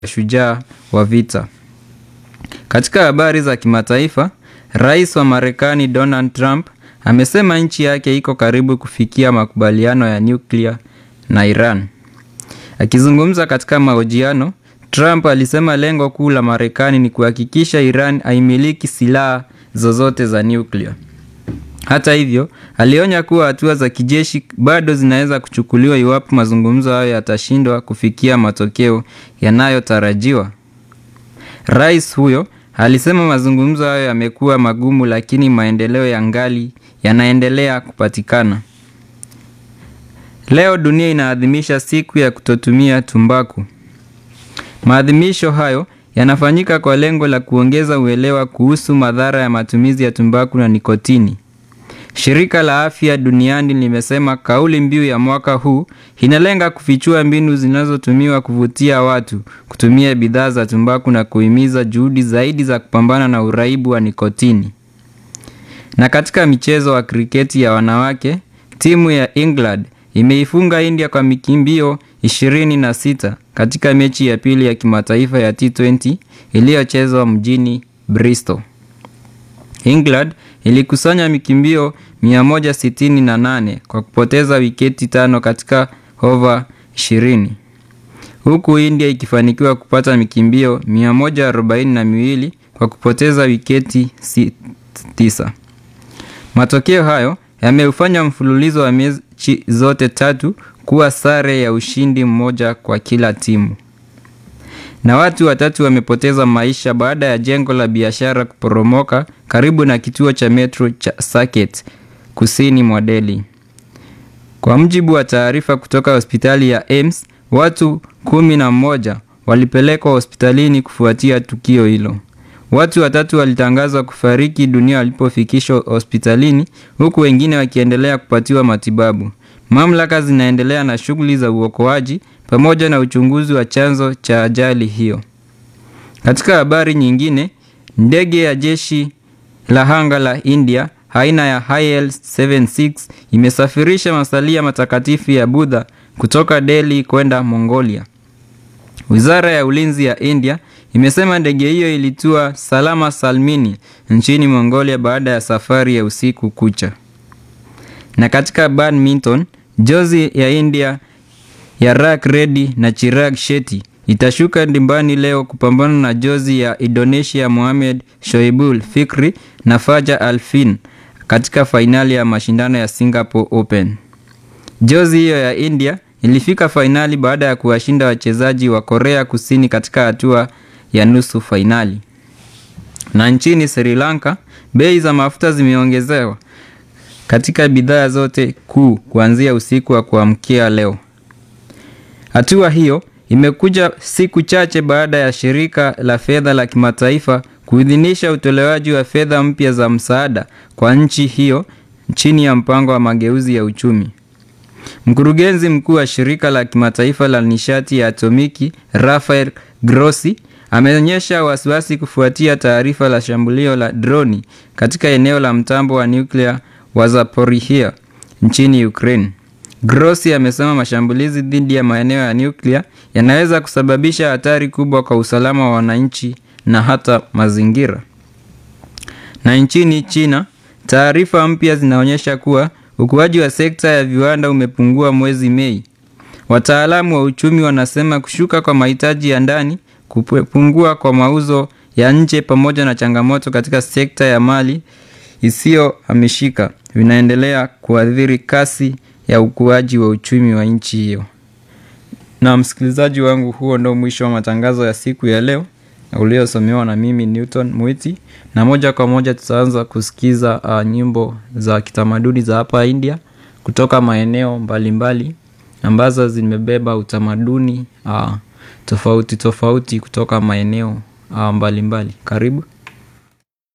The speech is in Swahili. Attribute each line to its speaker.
Speaker 1: shujaa wa vita. Katika habari za kimataifa, Rais wa Marekani Donald Trump amesema nchi yake iko karibu kufikia makubaliano ya nyuklia na Iran. Akizungumza katika mahojiano, Trump alisema lengo kuu la Marekani ni kuhakikisha Iran haimiliki silaha zozote za nyuklia. Hata hivyo, alionya kuwa hatua za kijeshi bado zinaweza kuchukuliwa iwapo mazungumzo hayo yatashindwa kufikia matokeo yanayotarajiwa. Rais huyo alisema mazungumzo hayo yamekuwa magumu lakini maendeleo ya ngali yanaendelea kupatikana. Leo dunia inaadhimisha siku ya kutotumia tumbaku. Maadhimisho hayo yanafanyika kwa lengo la kuongeza uelewa kuhusu madhara ya matumizi ya tumbaku na nikotini. Shirika la Afya Duniani limesema kauli mbiu ya mwaka huu inalenga kufichua mbinu zinazotumiwa kuvutia watu kutumia bidhaa za tumbaku na kuhimiza juhudi zaidi za kupambana na uraibu wa nikotini. Na katika michezo wa kriketi ya wanawake, timu ya England imeifunga India kwa mikimbio 26 katika mechi ya pili ya kimataifa ya T20 iliyochezwa mjini Bristol. England ilikusanya mikimbio 168 kwa kupoteza wiketi tano katika over 20 huku India ikifanikiwa kupata mikimbio 142 kwa kupoteza wiketi 9. Matokeo hayo yameufanya mfululizo wa mechi zote tatu kuwa sare ya ushindi mmoja kwa kila timu. Na watu watatu wamepoteza maisha baada ya jengo la biashara kuporomoka karibu na kituo cha metro cha Saket kusini mwa Delhi. Kwa mujibu wa taarifa kutoka hospitali ya Ames, watu kumi na mmoja walipelekwa hospitalini kufuatia tukio hilo. Watu watatu walitangazwa kufariki dunia walipofikishwa hospitalini huku wengine wakiendelea kupatiwa matibabu. Mamlaka zinaendelea na shughuli za uokoaji pamoja na uchunguzi wa chanzo cha ajali hiyo. Katika habari nyingine, ndege ya jeshi la anga la India aina ya IL-76 imesafirisha masalia matakatifu ya Buddha kutoka Delhi kwenda Mongolia. Wizara ya Ulinzi ya India imesema ndege hiyo ilitua salama salmini nchini Mongolia baada ya safari ya usiku kucha. Na katika badminton, jozi ya India ya Rak Reddy na Chirag Shetty itashuka dimbani leo kupambana na jozi ya Indonesia Mohamed Shoibul Fikri na Fajar Alfin katika fainali ya mashindano ya Singapore Open. Jozi hiyo ya India ilifika fainali baada ya kuwashinda wachezaji wa Korea Kusini katika hatua ya nusu fainali. Na nchini Sri Lanka, bei za mafuta zimeongezewa katika bidhaa zote kuu kuanzia usiku wa kuamkia leo. Hatua hiyo imekuja siku chache baada ya shirika la fedha la kimataifa kuidhinisha utolewaji wa fedha mpya za msaada kwa nchi hiyo chini ya mpango wa mageuzi ya uchumi. Mkurugenzi mkuu wa shirika la kimataifa la nishati ya atomiki Rafael Grossi ameonyesha wasiwasi kufuatia taarifa la shambulio la droni katika eneo la mtambo wa nyuklia wa Zaporizhia nchini Ukraine. Grossi amesema mashambulizi dhidi ya maeneo ya nyuklia yanaweza kusababisha hatari kubwa kwa usalama wa wananchi na hata mazingira. Na nchini China, taarifa mpya zinaonyesha kuwa ukuaji wa sekta ya viwanda umepungua mwezi Mei. Wataalamu wa uchumi wanasema kushuka kwa mahitaji ya ndani, kupungua kwa mauzo ya nje pamoja na changamoto katika sekta ya mali isiyohamishika vinaendelea kuathiri kasi ya ukuaji wa uchumi wa nchi hiyo. Na msikilizaji wangu, huo ndo mwisho wa matangazo ya siku ya leo uliosomewa na mimi Newton Mwiti, na moja kwa moja tutaanza kusikiza uh, nyimbo za kitamaduni za hapa India kutoka maeneo mbalimbali mbali, ambazo zimebeba utamaduni uh, tofauti tofauti kutoka maeneo uh, mbalimbali mbali. Karibu.